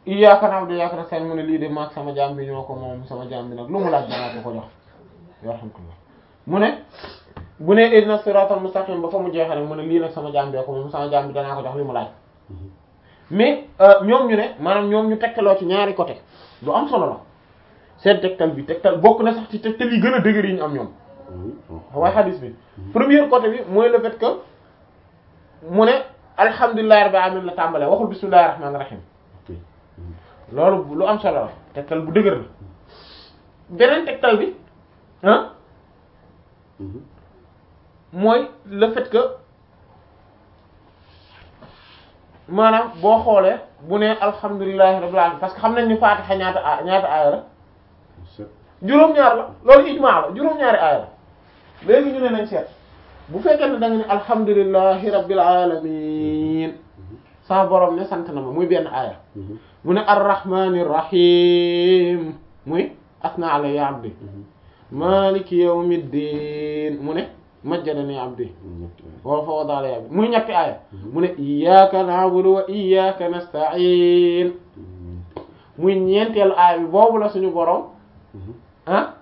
iyyaka na'budu wa iyyaka nasta'in mu ne lii de maag sama jaam bi ñoo ko moom sama jaam bi nag lu mu laaj danaa ko ko jox yarhamkallah mu ne bu ne ihdina siratal mustaqim ba fa mu jeexee rek mu ne lii nag sama jaam bee ko moom sama jaam bi danaa ko jox li mu laaj mais ñoom ñu ne maanaam ñoom ñu tegtaloo ci ñaari côté lu am solo la seen tegtal bi tegtal bokk na sax ci tegtal yi gën a dëgër yi ñu am ñoom waaye hadis bi premier côté bi mooy le fait que mu ne alhamdulillahi rabbil alamin la tàmbalee waxul bismillahir rahmanir rahim loolu lu am solo la tegtal bu dëgër la beneen tegtal bi ah mooy le fait que maanaam boo xoolee bu ne alhamdulillahi rabbil alamin parce que xam nañ ni Fatiha ñaata a ñaata aaya la juróom-ñaar la loolu ijmaa la juróom-ñaari aaya la léegi ñu ne nañ seet bu fekkee ne da nga ne alhamdulillahi rabbil alamin sama borom ne sant na ma muy benn aaya mu ne arrahmanir rahim muy asna alayya abdi maliki yawmiddin mu ne majjadani abdi wala fa wada alayya abdi muy ñetti aaya mu ne iyyaka na'budu wa iyyaka nasta'in muy ñeenteelu aaya bi boobu la suñu borom ah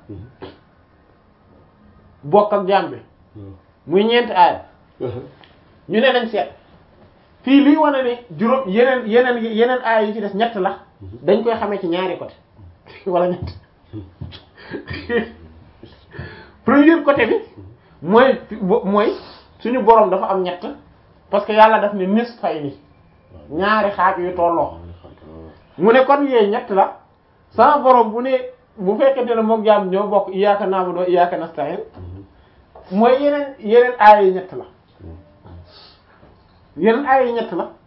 bokk ak jaam bi muy ñeenti aaya ñu ne nañ seet fii lii wane ne juróom yeneen yeneen yeneen aaya yi ci des ñett la dañ koy xamee ci ñaari côté wala ñett premier côté bi mooy mooy suñu borom dafa am ñett parce que yàlla daf ne nis fay ni ñaari xaaj yu tolloo mu ne kon yee ñett la sama borom bu ne bu fekkente ne moom jaam ñoo bokk iyyaka na'budu wa iyyaka nasta'in mooy yeneen yeneen aaya yi ñett la yeneen aaya yi ñett la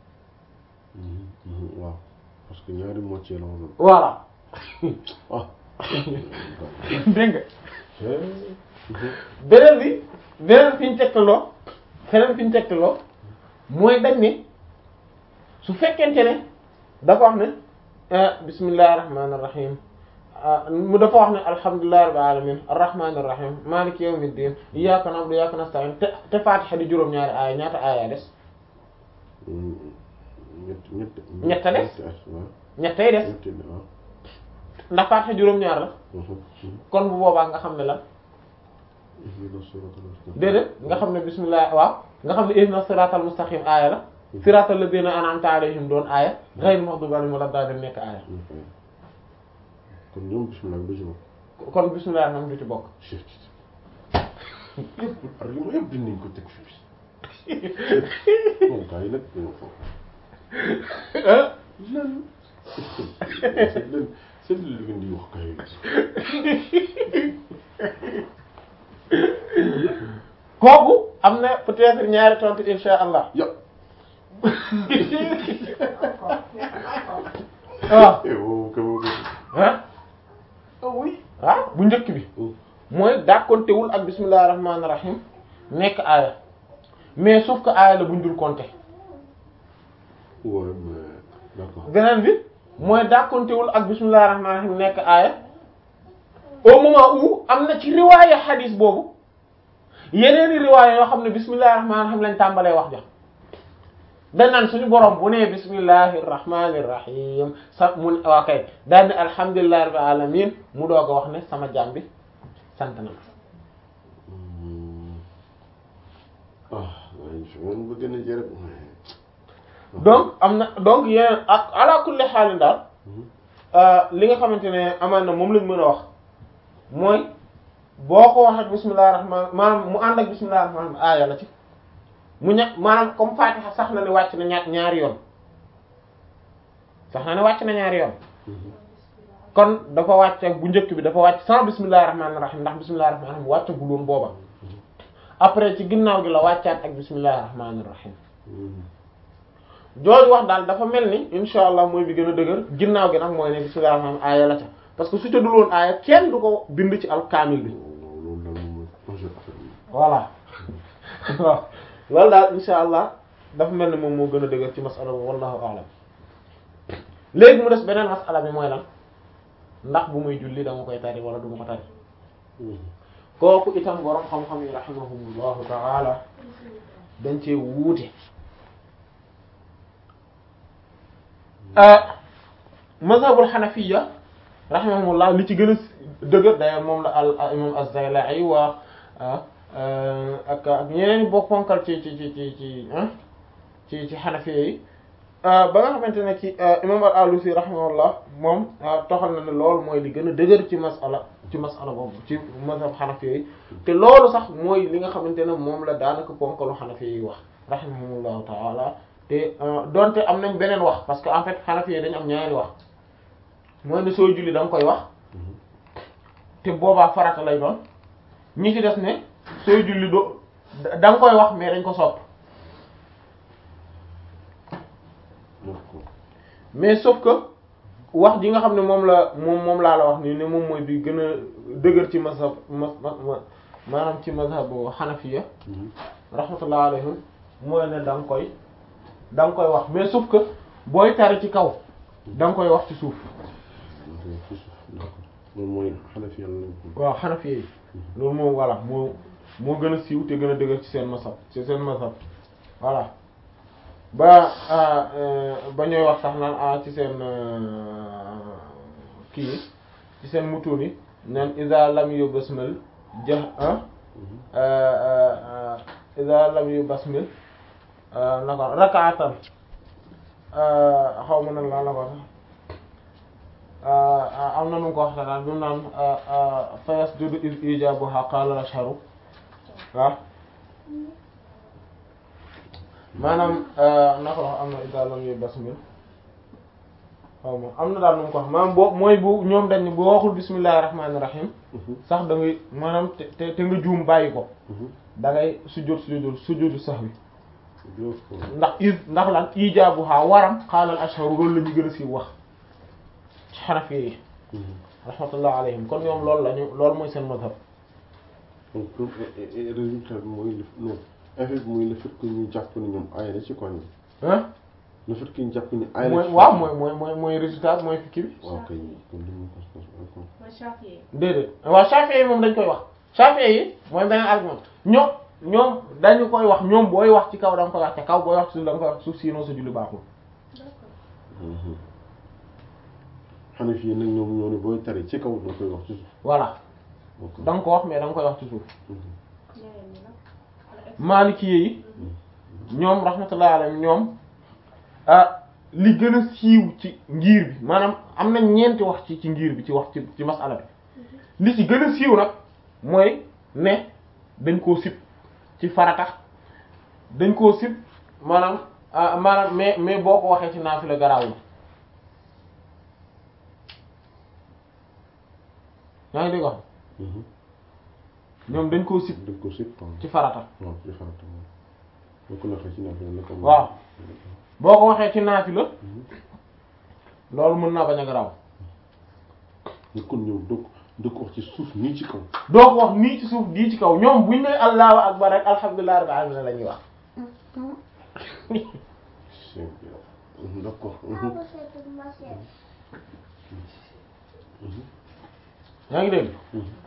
waaw parce que ñaari moitié la woon voilà ah dégg nga beneen bi beneen fi ñu tegtaloo beneen fi ñu tegtaloo mooy dañ ne su fekkente ne dafa wax ne bismillahir rahmanir rahim mu dafa wax ne alhamdulillahi rabbil alamin arrahmanir rahim maliki yawmiddin iyyaka na'budu wa iyyaka nasta'in te te Fatiha di juróom-ñaari aaya ñaata aaya des ñett ñett ñett a des waaw ñettay des ñett waaw ndax Fatiha juróom-ñaar la kon bu boobaa nga xam ne lan déedéet nga xam ne bismillah waaw nga xam ne ihdina siratal mustaqim aaya la siratal ladina an'amta alayhim doon aaya ghayril maghdubi alayhim wala daalliin nekk aaya kon ñoom bismillah bi du ci bokk kon bismillah nam du ci bokk yëpp argument yëpp dinañ ko teg fii moom gars yi nag lan c'est leen c'est li ngeen di wax gars yi kooku am na peut-être ñaari tontu insha allah ya waaw wow ko ah oui ah bu njëkk bi mooy dàkkontewul ak bismillahir rahmanir rahim nekk aaya mais sauf que aaya la buñ dul compter ouais mais d'accord beneen bi mooy dàkkontewul ak bismillahir rahmanir rahim nekk aaya au moment où am na ci riwaaya hadis boobu yeneeni riwaaya yoo xam ne bismillahir rahmanir rahim lañ tàmbalee wax ja dañ naan suñu borom bu nee bismillahir rahmanir rahim sa mu ne waa kay daal ne alhamdulillahi rabbil alamin mu doog a wax ne sama jaam bi sant na ma ah waaye fi man bëgg na jërëb donc am na donc yeneen ak ala kulli xaalin daal li nga xamante ne amaan na moom lañ mën a wax mooy boo ko wax ak bismillahir rahman maanaam mu ànd ak bismillahir rahman aaya la ci mu ña maanaam comme Fatiha sax na ne wàcc na ñaar ñaari yoon sax na ne wàcc na ñaari yoon kon dafa wàcc ak bu njëkk bi dafa wàcc sans bismillahir rahmanir rahim ndax bismillahir rahmanir rahim wàccagul woon booba après ci ginnaaw gi la wàccaat ak bismillahir rahmanir rahim jooju wax daal dafa mel ni insha allah mooy bi gën a dëgër ginnaaw gi nag mooy ne bismillahir rahmanir rahim aaya la ca parce que su ca dul woon aaya kenn du ko bind ci al kaamil bi loolu daal moom mooy projet affaire bi voilà waaw loolu daal insha allah dafa mel ni moom moo gën a dëgër ci masala bi wallahu a'lam léegi mu des beneen masala bi mooy lan ndax bu muy julli dama koy tari wala du ma ko tari kooku itam borom xam-xam yi rahimahumullahu ta'ala dañ cee wuute mazhabul xanafiya rahimahumullah li ci gën a dëgër d'ailleurs moom la al imam az-Zayla'i wa ak ak ñeneen bokk ponkal ci ci ci ci ci ci ci xanafiya yi ba nga xamante ne ci imam al-Alusi rahimahullah moom toxal na ne loolu mooy li gën a dëgër ci masala ci masala boobu ci mazhab xanafiya yi te loolu sax mooy li nga xamante ne moom la daanaka ponkalu xanafiya yi wax rahimahumullahu taala te donte am nañ beneen wax parce que en fait xanafiya dañ am ñaari wax mooy ne soo julli da nga koy wax te boobaa farata lay doon ñi ci des ne sooy julli do da nga koy wax mais dañ ko sopp mais sauf que wax ji nga xam ne moom la moom moom laa la wax nii ne moom mooy bi gën a dëgër ci mazhab ma maanaam ci mazhabu xanafiya rahmatullah alayhim mooy ne da nga koy da nga koy wax mais sauf que booy tari ci kaw da nga koy wax ci suuf loolu mooy xanafi yàlla waaw xanafi yi loolu moom voilà moo moo gën a siiw te gën a dëgër ci seen masab ci seen masab voilà ba ba ñooy wax sax naan ah ci seen kii ci seen mutuun yi naan iza lam yu basmil jah iza lam yu basmil naka rakaatan xaw ma nan laa la ko am na nu ko wax daal bi mu naan fa yasjudu iz ijabuha qala ashharu waaw maanaam naka la am na iza lam yu basmil xaw ma am na daal nu mu ko wax maanaam boo mooy bu ñoom dañ bu waxul bismillahir rahmanir rahim sax da ngay maanaam te te nga juum bàyyi ko da ngay sujjóot sujjóot sujjóotu sahwi ndax is ndax lan ijaabuha waram xaalal ashharu loolu la ñu gën a siiw wax ci xanafi yi rahmatullah alayhim kon ñoom loolu lañu loolu mooy seen mazhab donc résultat bi mooy non effet bi mooy le fait que ñu jàpp ni ñoom ay la ci kon ah le fait que ñu jàpp ni ay la mooy ci waaw mooy mooy mooy mooy résultat mooy fikki bi waaw kay kon li ñu ko ko mooy Shafi'i déedéet waaw Shafi'i yi moom dañ koy wax Shafi'i yi mooy beneen argument ñoom ñoom dañu koy wax ñoom booy wax ci kaw da nga koy wax ca kaw booy wax ci suuf da nga koy wax ci suuf sinon sa julli baaxul d'accord xanafi yi nag ñoom ñoo ne booy tari ci kaw doo koy wax ci suuf voilà ok da nga ko wax mais da nga koy wax ci suuf ñeneen ñi nag wala est-ce Maliki yi ñoom rahmatullah alayhim ñoom ah li gën a siiw ci ngir bi maanaam am na ñeenti wax ci ci ngir bi ci wax ci ci masala bi li ci gën a siiw nag mooy ne dañ koo sib ci farata dañ koo sib maanaam ah maanaam mais mais boo ko waxee ci naafila garaaw la yaa ngi dégg wax ñoom dañ koo sib dañ ko sib waaw ci farata waaw ci farata moom boo ko naxee ci naafila la ko waaw boo ko waxee ci naafila loolu mën naa bañ a garaaw ñu kon ñoom doo ko doo ko wax ci suuf nii ci kaw doo ko wax nii ci suuf dii ci kaw ñoom buñ ne allahu akbar rek alhamdulillahi rabbil alamin la ñuy wax c'est bien d'accord yaa ngi dégg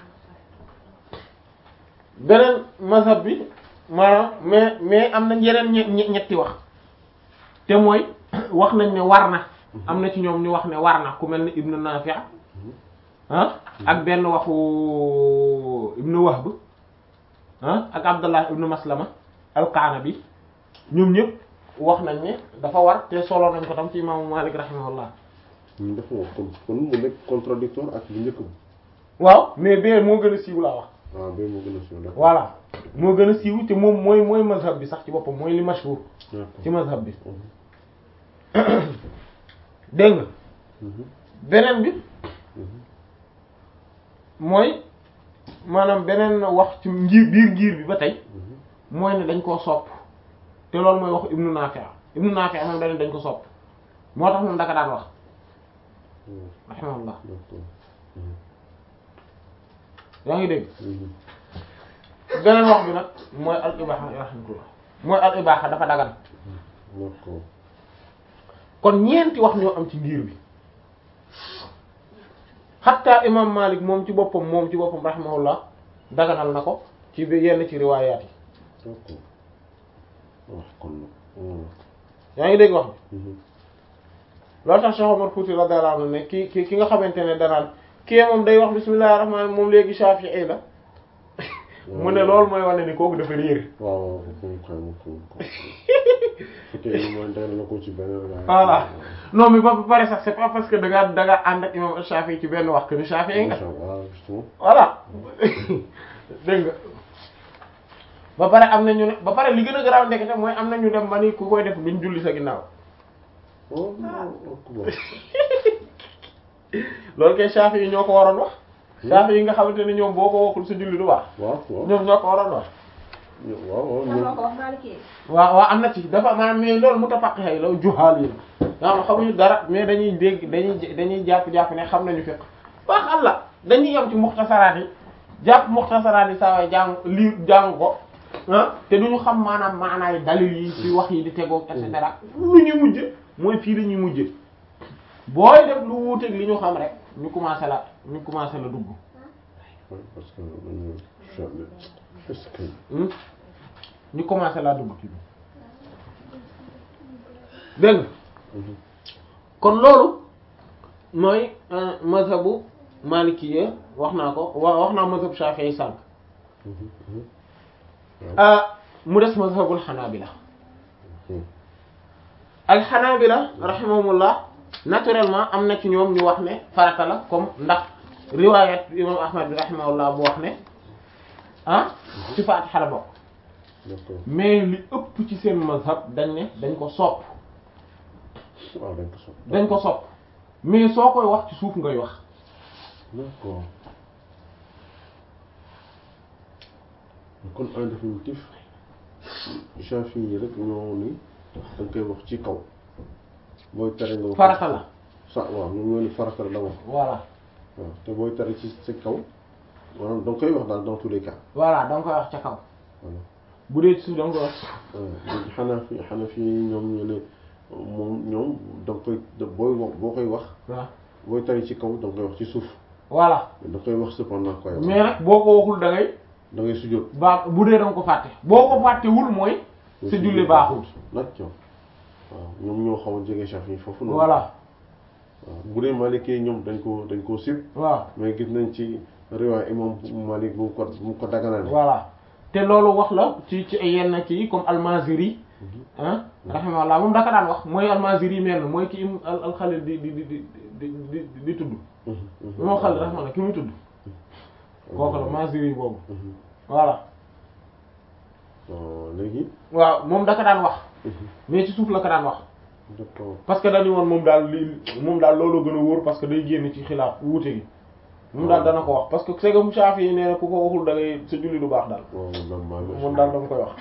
beneen mazhab bi maanaam mais mais am na yeneen ñe- ñe- ñetti wax te mooy wax nañ ne war na am na ci ñoom ñu wax ne war na ku mel ni ibnu Nafi' ah ak benn waxu ibnu Wahb ah ak Abdullah ibnu Maslama al-Qanabi ñoom ñëpp wax nañ ne dafa war te solo nañ ko tam ci imaamu Malik rahimahullah ñu dafa wax kon kon mu nekk contradictoire ak bu njëkk bi waaw mais bee moo gën a siiw laa wax waaw ba moo gën a siiw d'accord voilà moo gën a siiw te moom mooy mooy mazhab bi sax ci boppam mooy li mashhur d'accord ci mazhab bi Mhm. dégg nga Mhm. beneen bi Mhm. mooy maanaam beneen wax ci ngir biir ngir bi ba tey Mhm. mooy ne dañ koo sopp te loolu mooy wax ibnu Nafi' ibnu Nafi' moom dañ dañ ko sopp moo tax moom daka daan wax Mhm. rahimahullah d'accord Mhm. yaa ngi dégg Mhm. beneen wax bi nag mooy al ibaha rahmatullah mooy al ibaha dafa dagan d'accord kon ñeenti wax ñoo am ci ngir bi xatta imam Malik moom ci boppam moom ci boppam rahimahullah daganal na ko ci bi yenn ci riwaayaat yi d'accord wax kon nag Mhm. yaa ngi dégg wax bi Mhm. loolu tax Cheikh Omar Fouti radiyallahu anhu ne ki ki ki nga xamante ne danaan kii moom day wax bismillahir rahmanir moom léegi Shafi'i la mu ne loolu mooy wane ni kooku dafa réer waaw waaw fu xam fu ko fekkee ni mooy dara la ko ci benn rek voilà non mais ba ba pare sax c'est pas parce que da ngaa da ngaa ànd ak imam Shafi'i ci benn wax que ni Shafi'i nga waaw justement voilà dégg nga ba pare am na ñu ne ba pare li gën a garaaw ndekete mooy am na ñu dem ba ni ku koy def duñ julli sa ginnaaw oh non ku bon loolu kay Shafi'i yi ñoo ko waroon wax Shafi'i yi nga xamante ne ñoom boo ko waxul sa julli du baax waaw waaw ñoom ñoo ko waroon wax waaw waaw kan moo ñoom ko wax Maliki waaw waaw am na ci dafa maanaam mais loolu mutafaqih yi la juhaal yi nga xam xamuñu dara mais dañuy dégg dañuy dañuy jàpp-jàpp ne xam nañu fiqh wax Allah dañuy yem ci muxtasaraat yi jàpp muxtasaraat yi saa waay jàng lii jàng ko ah te duñu xam maanaam maanaay dalil yi ci wax yi di tegoog et cetera lu ñu mujj mooy fii la ñuy mujj booy def lu wuuteeg li ñu xam rek ñu commencé la ñu commencé la dugg parce que dañu jamais est-ce que hmm? ñu commencé laa dugg ci bi dégg nga kon loolu mooy mazhabu malikiyya wax naa ko wa wax naa mazhab shafi'i sànq ah mu des mazhabul xanaabila al xanaabila rahimahumullah naturellement am na ci ñoom ñu wax ne farata la comme ndax riwaayat imam ahmad bi rahimahullah bu wax ne ah ci faatiha la bokk d'accord mais li ëpp ci seen mazhab dañ ne dañ ko sopp waaw dañ ko sopp dañ ko sopp mais soo koy wax ci suuf ngay wax d'accord kon en définitif Chafi yi rek ñoo ni da nga koy wax ci kaw booy tere nga wax farata la sa waaw ñoom ñoo ni farata la da wax voilà waaw te booy tere ci sa kaw maanaam da nga koy wax daal dans tous les cas voilà da nga koy wax ca kaw voilà bu dee ci suuf da nga koy wax waaw léegi xanaa fi xanaa fi ñoom ñu ne moom ñoom da nga koy da booy wax boo koy wax waaw booy tere ci kaw da nga koy wax ci suuf voilà da nga koy wax cependant koy wax mais nag boo ko waxul da ngay da ngay sujjóot baa bu dee da nga ko fàtte boo ko fàttewul mooy sa julli baaxul nag coow waaw ñoom ñoo xaw a jege Chafi yi foofu noonu voilà waaw bu dee Maliki yi ñoom dañ ko dañ koo sib waaw mais gis nañ ci riwaay imam Malik bu mu ko bu mu ko daganale voilà te loolu wax la ci ci ay yenn kii comme almaziri ah rahimahullah moom daka daan wax mooy almaziri mel na mooy ki im al alxalil di di di di di di di tudd moom xalil rahimahullah ki muy tudd kooku la maziri boobu voilà waaw léegi waaw moom daka daan wax mais ci suuf la ko daan wax d'accord parce que dañu woon moom daal li moom daal loolu gën a wóor parce que day génn ci xilaaf wuute gi moom daal dana ko wax parce que c'est que Shafi yi nee na ku ko waxul da ngay sa julli du baax daal waaw man maa ngi moom daal dama koy wax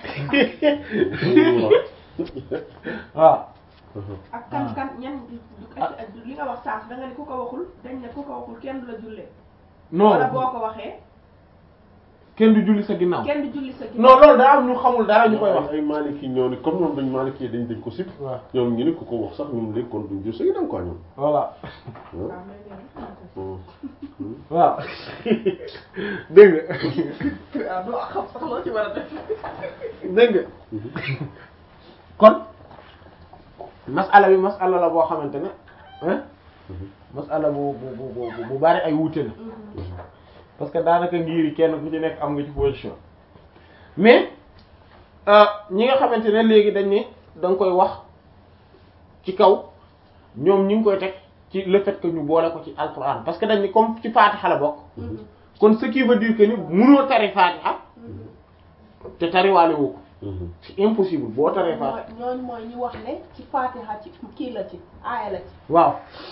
waaw ak kan kan ñan li nga wax saaf da nga ni ku ko waxul dañ ne ku ko waxul kenn du la jullee wala boo non ko waxee kenn du julli sa ginnaaw kenn du julli sa non loolu daa am ñu xamul dara ñu koy wax ay Maliki ñoo ni comme ñoom dañ Maliki yi dañ dañ ko sib waaw ñoom ñu ni ku ko wax sax ñoom léegi kon duñ jël sa ginnaaw quoi ñoom voilà waaw mais léegi waaw dégg nga waaw doo xam sax loo ci war a def dégg nga kon masala bi masala la boo xamante ne hein masala bu bu bu bu bu bari ay wuute la parce que daanaka ngir yi kenn ku ci nekk am nga ci position mais ñi nga xamante ne léegi dañ ne da nga koy wax ci kaw ñoom ñi ngi koy teg ci le fait que ñu boole ko ci alquran parce que dañ ni comme ci Fatiha la bokk kon ce qui veut dire que ni mënoo tari Fatiha te tariwaale woo ko c'est impossible boo taree Fatiha ñooñu mooy ñu wax ne ci Fatiha ci kii la ci aaya la ci waaw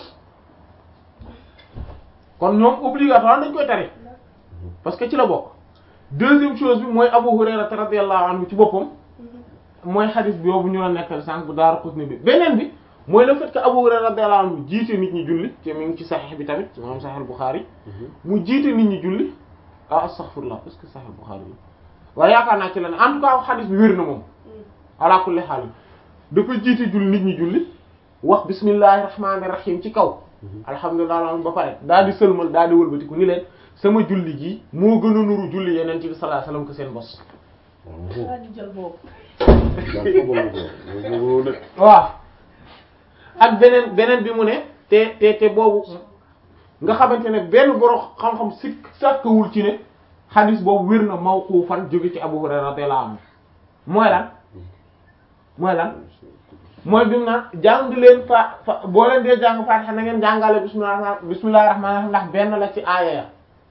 kon ñoom obligatoire dañ koy tari parce que ci la bokk deuxième chose bi mooy Abu Hurayra radiyallahu anhu ci boppam mooy xadis bi boobu ñu la nekkal sànq bu Daaru Qutni bi beneen bi mooy le fait que Abu Hurayra radiyallahu anhu jiite nit ñi julli te mi ngi ci Sahih bi tamit moom Sahih Bukhari mu jiite nit ñi julli ah astaghfirullah est-ce que Sahih Bukhari bi waaye yaakaar naa ci la ne en tout cas xadis bi wér na moom ala kulli haal dafa jiite julli nit ñi julli wax bismillahir rahmanir rahim ci kaw alhamdulilah ba pare daal di sëlmal daal di wëlbatiku ni leen sama julli gi moo gën a nuru julli yeneen bi sallallahu alayhi wasallam que seen bos. daal di jël boobu daa ko bëgg ko bëgg nag waaw ak beneen beneen bi mu ne te te te boobu nga xamante ne benn borom xam-xam sikk sàkkawul ci ne xadis boobu wér na mawqufan jóge ci Abu Hurayra radiyallahu anhu mooy lan mooy lan mooy bi mu naan jàng leen fa fa boo leen dee jàng Fatiha na ngeen jàngale bismillah bismillahir rahmanir rahim ndax benn la ci aaya ya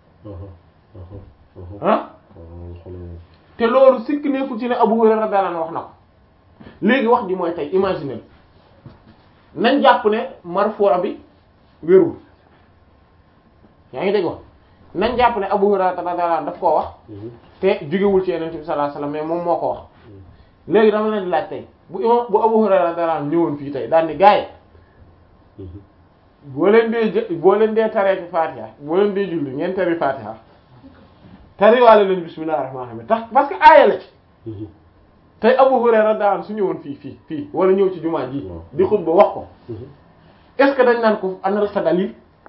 ah te loolu sikk nekkul ci ne Abu Hurayra radiyallahu anhu wax na ko léegi wax ji mooy tey imaginer nañ jàpp ne marfu bi wérul yaa ngi dégg wax nañ jàpp ne Abu Hurayra radiyallahu anhu daf koo wax te jógewul ci Yonent bi sallallahu alayhi wasallam mais moom moo ko wax léegi dama leen di laaj tey bu imam bu Abu Hurayra radiyallahu anhu ñëwoon fii tey daal ni gaay boo leen dee jë boo leen dee tareeti Fatiha boo leen dee julli ngeen tari Fatiha tariwaale leen bismillahir rahmanir rahim tax parce que aaya la ci tey Abu Hurayra daan su ñëwoon fii fii fii wala ñëw ci jumaa ji di xutba wax ko est-ce que dañ naan ko anal sa dalil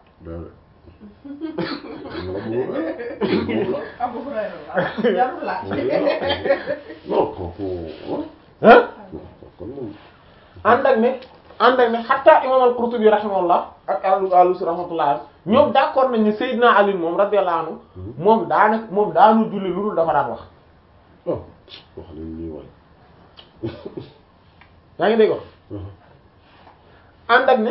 Abu Hurayra la jarul laaj. non kooku ah kon moom ànd ak ne ànd ak ne hatta imam al-Qurtubi rahimahullah ak al-Alusi rahmatullah ñoom d'accord nañ ne Seydina Ali moom radiyallahu anhu moom daanaka moom daanu julli lu dul dafa daan wax oh wax leen lii waay yaa ngi dégg wax ànd ak ne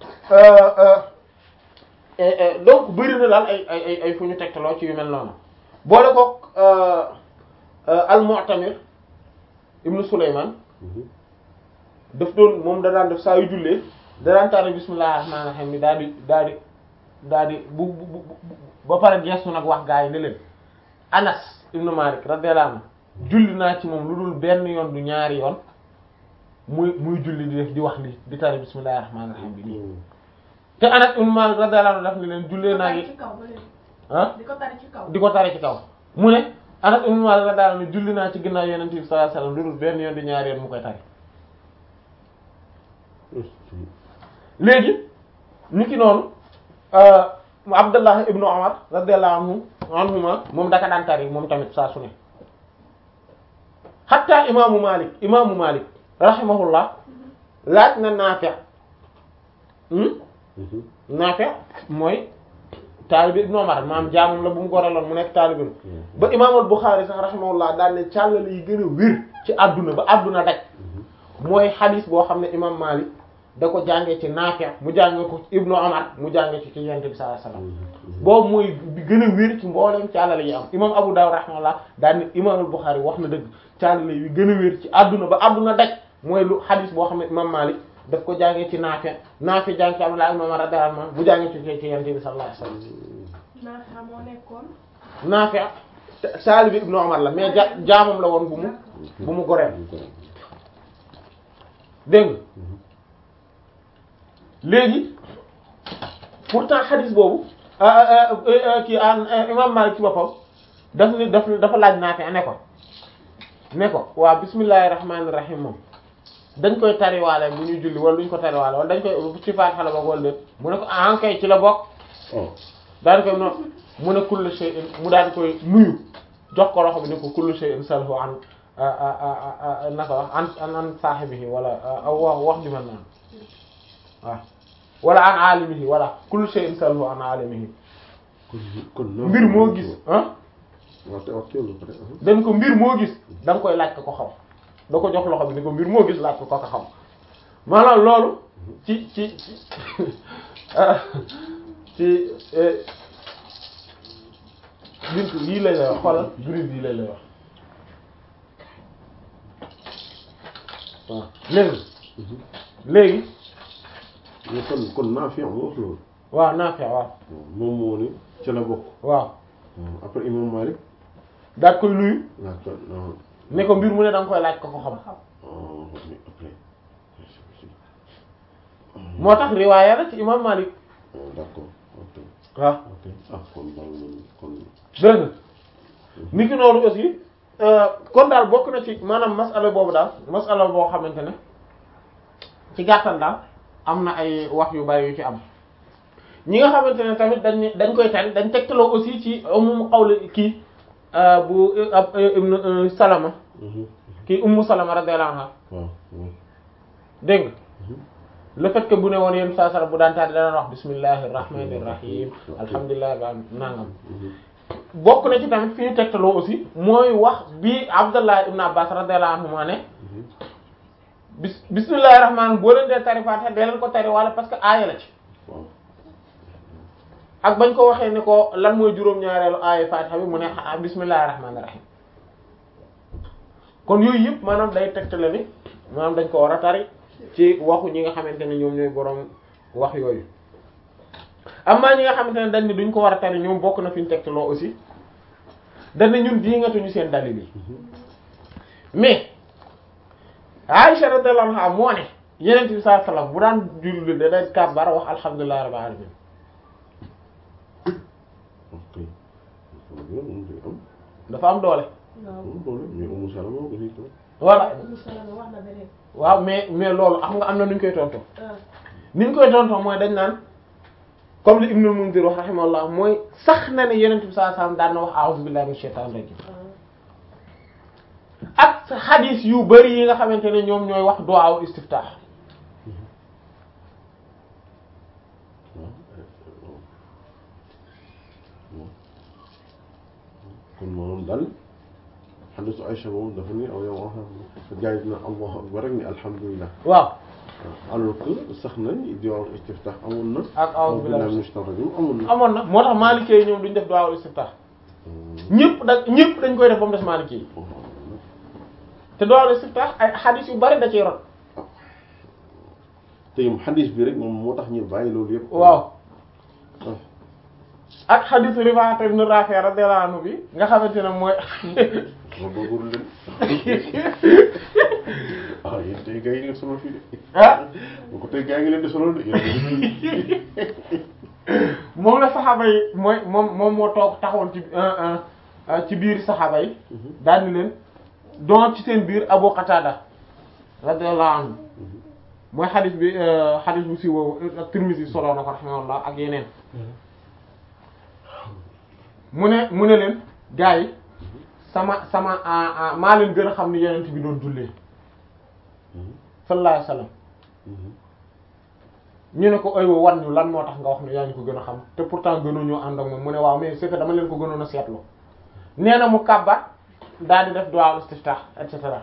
donc bëri na daal ay ay ay ay fu ñu tegtaloo ci yu mel noonu boole ko al-Mu'tamir ibnu Sulaymaan daf doon moom da daan def saa yu jullee da daan tari bismillahir rahmanir rahim daal di daal di daal di bu bu bu ba pare gestu nag wax gaa yi ne leen Anas ibnu Malik radiyallahu anhu julli naa ci moom lu dul benn yoon du ñaari yoon muy muy julli di def di wax li di tari bismillahir rahmanir rahim bi nii te Anas ibnu Malik radiyallahu anhu daf ne leen jullee naa di ngi ko tari ci kaw ba léegi. ah di ko tari ci kaw. di ko tari ci kaw mu ne Anas ibnu Malik radiyallahu anhu julli naa ci ginnaaw Yonent bi sallallahu alayhi wasallam lu dul benn yoon du ñaari yoon mu koy tari léegi ni ki noonu mu Abdullah ibnu Umar radiyallahu anhu anhuma moom daka daan tari moom tamit saa su ne hatta imaamu Malik imaamu Malik rahimahullah laaj na Naafi' hmm Naafi' mooy taalibi ibnu Umar maam jaamam la bu mu goraloon mu nekk taalibi ba imaamul Bukhari sax rahimahullah daal ne càllale yi gën a wér ci àdduna ba àdduna daj mooy xadis boo xam ne imam Malik da ko jàngee ci Naafi' mu jàngee ko ci Ibnu Umar mu jàngee ci ci Yonent bi sallallahu alayhi wasallam boobu mooy bi gën a wér ci mboolem càllale yi am imam Abu Dawud rahimahullah daal ne imaamul Bukhari wax na dëgg càllale yi gën a wér ci àdduna ba àdduna daj mooy lu xadis boo xam ne imam Malik daf ko jàngee ci Naafi' Naafi' jàng ci Abdullah ibn Umar radiyallahu anhu mu jàngee ci ci Yonent bi sallallahu alayhi wasallam Naafi' moo nekkoon. Naafi' taalibi Ibnu Umar la mais ja jaamam la woon bu mu bu mu goreel dégg nga léegi pourtant xadis boobu kii imam Malik ci boppam daf ni daf dafa laaj Naafi ne ko ne ko waa bismillahir rahmanir rahim moom dañ koy tariwaale bu ñuy julli wala duñ ko tariwaale wala dañ koy ci Faatiha la bokk wala déet mu ne ko ah kay ci la bokk oh daal di koy no mu ne kullu shay'in mu daal di koy nuyu jox ko loxo bi ne ko kullu shay'in salhu an naka wax an an an saahibihi wala aw wax wax ju mel noonu waaw wala an alimihi wala kullu shay'in salhu an alimihi kon kon mbir moo gis ah waaw te wax teewlu ko de dañ ko mbir moo gis da nga koy laaj ko ko xam da ko jox loxo bi ne ko mbir moo gis laaj ko ko ko xam maanaam loolu ci ci ci ci bintu lii lay lay wax xoolal gris bii lay lay wax waaw léegi léegi mais kon kon Naafi' moo wax loolu waaw Naafi' waaw moom moo ni ca la bokk waaw après imam Malik daal koy nuyu laaj ko non ne ko mbir mu ne da nga koy laaj ko ko xam oh mais après moo tax riwaaya la ci imam Malik oh, d'accord ok waaw ok ah kon daal man kon dégg nga ni ki noonu aussi kon daal bokk na ci maanaam masala boobu daal masala boo xamante ne ci gàttal daal am na ay wax yu bari yu ci am ñi nga xamante ne tamit dañ dañ koy tari dañ tegtaloo aussi ci ummu qawli kii bu ab ibnu Salama kii ummu Salama radiyallahu anha waaw waaw dégg nga le fait que bu ne woon yéen saa sara bu daan taal dana wax bismillahir rahmanir rahim alhamdulilah ba nangam bokk na ci tamit fi ñu tegtaloo aussi mooy wax bi Abdallah ibn Abbas radiyallahu anhu maa ne bis bismillahir rahman boo leen dee tari Fatiha dee leen ko tari wala parce que aaya la ci waaw ak bañ ko waxee ni ko lan mooy juróom-ñaareelu aaya Fatiha bi mu ne ah bismillahir rahmanir rahim kon yooyu yëpp maanaam day tegtale ni maanaam dañ ko war a tari ci waxu ñi nga xamante ne ñoom ñooy boroom wax yooyu amaa ñi nga xamante ne dañ ni duñ ko war a tari ñoom bokk na fi ñu tegtaloo aussi dañ ne ñun diingatuñu seen dalil yi mais Aisha radiyallahu anha moo ne Yonent bi sallallahu alayhi wasallam bu daan julli da day kàbbar wax alhamdulillahi rabbil alamin ok loolu moom day am dafa am doole waaw am doole mais Umu Salama aussi tam voilà Umu Salama wax na beneen waaw mais mais loolu xam nga am na nu ñu koy tontoo ah ni ñu koy tontoo mooy dañ naan comme li Ibnul Munzir wax rahimahullah mooy sax na ne Yonent bi sallallahu alayhi wasallam daan na wax a'udhu billahi minash shaitanir rajim ak xadis yu bari yi nga xamante ne ñoom ñooy wax du'a istiftah kon moom daal xadisu Aïcha moom dafa ni aw yow wax gars yi dina allahu akbar rek ni alhamdulilah waaw alors que sax na di wax istiftah amoon na ak a'udhu billahi minash shaytanir rajim amoon na amoon na moo tax maalikee yi ñoom duñ def du'a istiftah ñëpp da ñëpp dañ koy def ba mu des maalikee yi te du'a istiftah ay xadis yu bari da ciy rot te yim xadis bi rek moom moo tax ñu bàyyi loolu yëpp waaw ak xadisu Rifaa ibn Raafi radiyallahu anhu bi nga xamante ne mooy ma bëggul leen ah yéen tey gars yi ngeen solo fii de ah bu ko tey gars yi ngi leen di solo de yéen moom la saxaaba yi mooy moom moom moo toog taxawoon ci ci biir saxaaba yi daal ni leen doon ci seen biir Abu Qatada radiyallahu anhu mooy xadis bi xadis bu siiwoo ak Tirmidhi solo na ko rahimahullah ak yeneen mu ne mu ne leen gars yi sama sama maa leen gën a xam ni yonent bi doon jullee sallallahu alayhi wasallam ñu ne ko aywa wan ñu lan moo tax nga wax ne yaa ñu ko gën a xam te pourtant gënuñoo ànd ak moom mu ne waaw mais c'est que dama leen ko gënoon a seetlu nee na mu kàbbat daal di def du'a istiftah et cetera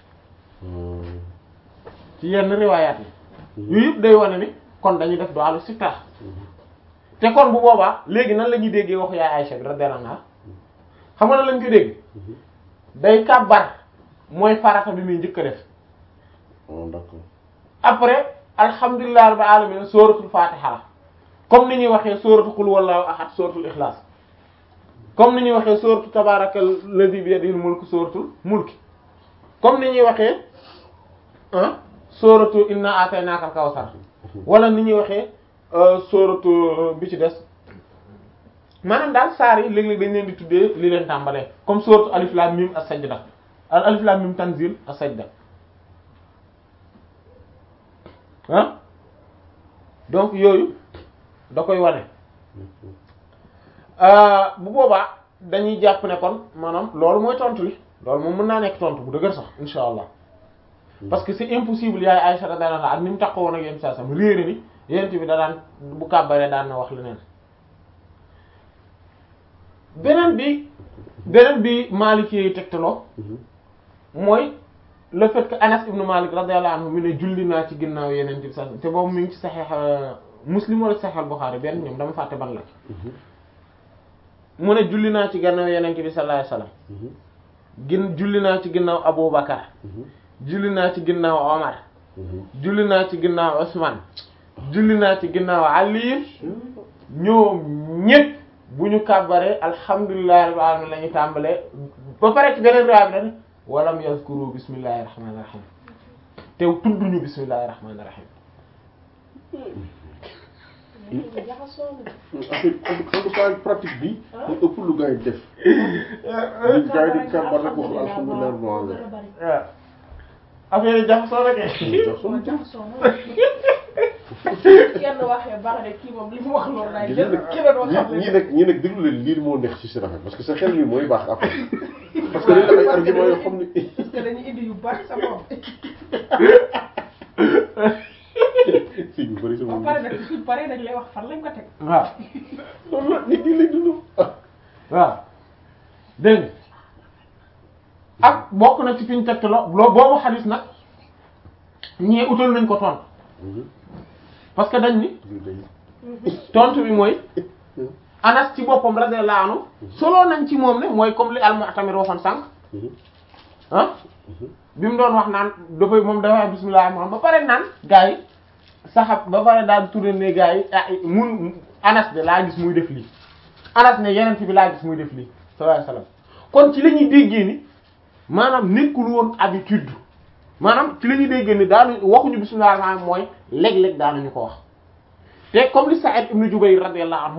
ci yenn riwaayaat yi yooyu yëpp day wane ni kon dañuy def du'a istiftah te kon bu boobaa léegi nan la ñuy déggee waxu yaay Aïcha bi radiyallahu anha xam nga nan lañ koy dégg day kàbbar mooy farata bi muy njëkk a def oh d'accord après alhamdulillahi rabbil alamin suratul fatiha la comme ni ñuy waxee suratul qul wallahu ahad suratul ikhlas comme ni ñuy waxee suratul tabarakal ladhi bi yadihil mulku suratul mulki comme ni ñuy waxee ah suratu inna ataynakal kawsar wala ni ñuy waxee suratu bi ci des maanaam daal saar yi léeg-léeg dañ leen di tuddee li leen tàmbalee comme suratu alif lam mim as-sajda al alif lam mim tanzil as-sajda ah donc yooyu da koy wane bu boobaa dañuy jàpp ne kon maanaam loolu mooy tontu li loolu moom mën naa nekk tontu bu dëgër sax insha allah parce que c'est impossible yaay Aïcha radiyallahu anha ak ni mu taxawoon ak yéen saa sam réere ni yent bi da daan bu kàbbaree daan na wax leneen beneen bi beneen bi Maliki yi tegtaloo mooy le fait que Anas ibn Malik radiyallahu anhu mu ne julli naa ci ginnaaw yeneen bi sa te boobu mi ngi ci Sahih Muslim wala Sahih Bukhari benn ñoom dama fàtte ban la mu ne julli naa ci ginnaaw yeneen bi sallallahu alayhi wasallam gin julli naa ci ginnaaw Abu Bakar julli naa ci ginnaaw Omar julli naa ci ginnaaw Usman julli naa ci ginnaaw Ali ñoom ñépp bu ñu kàbbaree alhamdulillahi rabbil alamin la ñu tàmbalee ba pare ci beneen riwaaya bi dañ walam yazkuru bismillahir rahmanir rahim te tudduñu bismillahir rahmanir rahim affaire en tout cas pratique bi mu ëpp lu gars yi def li gars yi di kàmbar rek wax alhamdulilah rabbil alamin waaw affaire yi jaxasoo rek kenn waxee baax de kii moom li mu wax loolu laay gis jël nga keneen wax xam ñi ñi nag ñi nag déglu leen lii moo neex ci si rafet parce que sa xel mi mooy baax après parce que dañ def ay argument yoo xam ni parce que dañuy indi yu bari sa bopp si ñu bëri ba sama pare nag suñ paree dañ lay wax fan lañ ko teg waaw loolu la nit ñi lay dund waaw dégg nga ak bokk na ci fi ñu tegtaloo loo boobu xadis nag ñee utal nañ ko tontu parce que dañ ni tontu bi mooy Anas ci boppam radiyallahu anhu solo nañ ci moom ne mooy comme li al-Mu'tamir waxoon sànq ah bi mu doon wax naan dafay moom dafay wax bismillah moom ba pare naan gars yi saxab ba pare daal di tourné ne gars yi ah mun Anas de laa gis muy def lii Anas ne yeneen bi laa gis muy def lii sallallahu alayhi wasallam kon ci la ñuy déggee ni maanaam nekkul woon habitude maanaam ci la ñuy déggee ni daanu waxuñu bismillah maanaam mooy léeg-léeg daanuñu ko wax te comme li Sa'id ibn Jubayr radiyallahu anhu